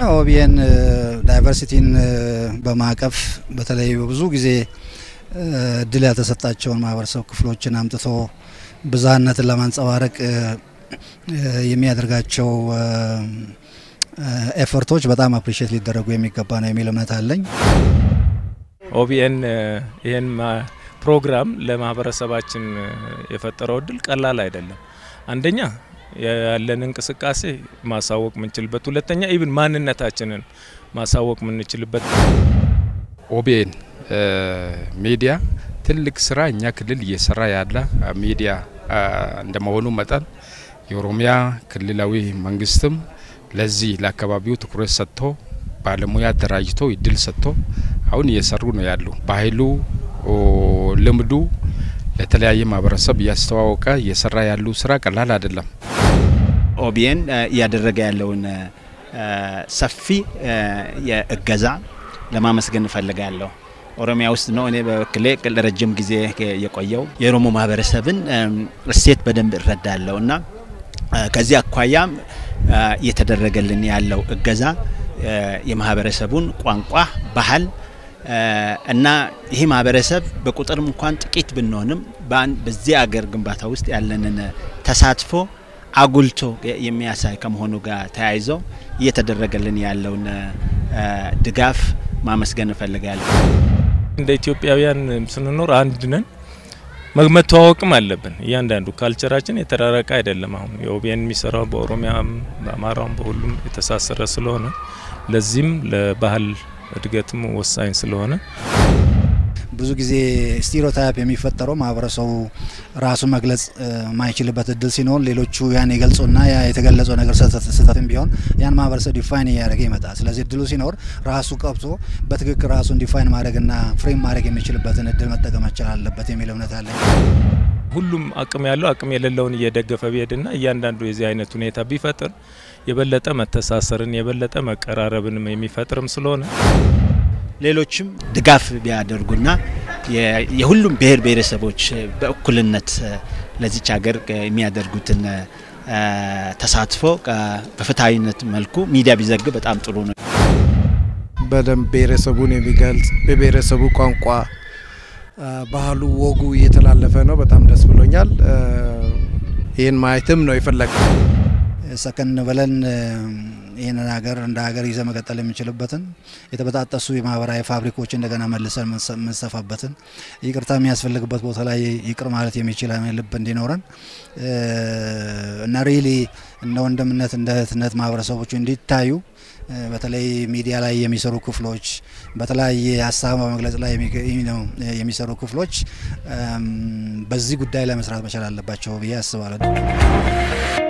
ኦቢኤን ዳይቨርሲቲን በማቀፍ በተለይ በብዙ ጊዜ እድል ያልተሰጣቸውን ማህበረሰብ ክፍሎችን አምጥቶ ብዝሃነትን ለማንጸባረቅ የሚያደርጋቸው ኤፈርቶች በጣም አፕሪሼት ሊደረጉ የሚገባ ነው የሚል እምነት አለኝ። ኦቢኤን ይህን ፕሮግራም ለማህበረሰባችን የፈጠረው እድል ቀላል አይደለም። አንደኛ ያለን እንቅስቃሴ ማሳወቅ የምንችልበት፣ ሁለተኛ ኢብን ማንነታችንን ማሳወቅ የምንችልበት ኦቢኤን ሚዲያ ትልቅ ስራ እኛ ክልል እየሰራ ያለ ሚዲያ እንደመሆኑ መጠን የኦሮሚያ ክልላዊ መንግስትም ለዚህ ለአካባቢው ትኩረት ሰጥቶ ባለሙያ አደራጅቶ እድል ሰጥቶ አሁን እየሰሩ ነው ያሉ። ባህሉ ልምዱ ለተለያየ ማህበረሰብ እያስተዋወቀ እየሰራ ያሉ ስራ ቀላል አይደለም። ኦቢኤን እያደረገ ያለውን ሰፊ የእገዛ ለማመስገን እፈልጋለሁ። ኦሮሚያ ውስጥ ነው እኔ በበኩሌ ለረጅም ጊዜ የቆየው የኦሮሞ ማህበረሰብን እሴት በደንብ እረዳለሁ እና ከዚህ አኳያም እየተደረገልን ያለው እገዛ የማህበረሰቡን ቋንቋ፣ ባህል እና ይህ ማህበረሰብ በቁጥርም እንኳን ጥቂት ብንሆንም በዚህ አገር ግንባታ ውስጥ ያለንን ተሳትፎ አጉልቶ የሚያሳይ ከመሆኑ ጋር ተያይዞ እየተደረገልን ያለውን ድጋፍ ማመስገን እፈልጋለሁ። እንደ ኢትዮጵያውያን ስንኖር አንድ ነን፣ መተዋወቅም አለብን። እያንዳንዱ ካልቸራችን የተራረቀ አይደለም። አሁን የኦቢኤን የሚሰራው በኦሮሚያም በአማራውም በሁሉም የተሳሰረ ስለሆነ ለዚህም ለባህል እድገትም ወሳኝ ስለሆነ ብዙ ጊዜ ስቴሪዮታይፕ የሚፈጠረው ማህበረሰቡ ራሱን መግለጽ ማይችልበት እድል ሲኖር ሌሎቹ ያን የገልጹና ያ የተገለጸው ነገር ስህተትም ቢሆን ያን ማህበረሰብ ዲፋይን እያደረገ ይመጣል። ስለዚህ እድሉ ሲኖር ራሱ ቀብቶ በትክክል ራሱን ዲፋይን ማድረግና ፍሬም ማድረግ የሚችልበትን እድል መጠቀም መቻል አለበት የሚል እምነት አለኝ። ሁሉም አቅም ያለው አቅም የሌለውን እየደገፈ ቢሄድና እያንዳንዱ የዚህ አይነት ሁኔታ ቢፈጥር የበለጠ መተሳሰርን የበለጠ መቀራረብንም የሚፈጥርም ስለሆነ ሌሎችም ድጋፍ ቢያደርጉና የሁሉም ብሔር ብሔረሰቦች በእኩልነት ለዚች ሀገር የሚያደርጉትን ተሳትፎ በፍትሐዊነት መልኩ ሚዲያ ቢዘግብ በጣም ጥሩ ነው። በደንብ ብሔረሰቡን የሚገልጽ በብሔረሰቡ ቋንቋ፣ ባህሉ፣ ወጉ እየተላለፈ ነው። በጣም ደስ ብሎኛል። ይህን ማየትም ነው የፈለገ ሰከን ብለን ይህንን ሀገር እንደ ሀገር ይዘ መቀጠል የምንችልበትን የተበጣጠሱ የማህበራዊ ፋብሪኮች እንደገና መልሰን የምንሰፋበትን ይቅርታ የሚያስፈልግበት ቦታ ላይ ይቅር ማለት የሚችል ልብ እንዲኖረን እና ሪሊ እንደ ወንድምነት እንደ እህትነት ማህበረሰቦቹ እንዲታዩ በተለይ ሚዲያ ላይ የሚሰሩ ክፍሎች በተለያየ ሀሳብ በመግለጽ ላይ የሚሰሩ ክፍሎች በዚህ ጉዳይ ላይ መስራት መቻል አለባቸው ብዬ አስባለሁ።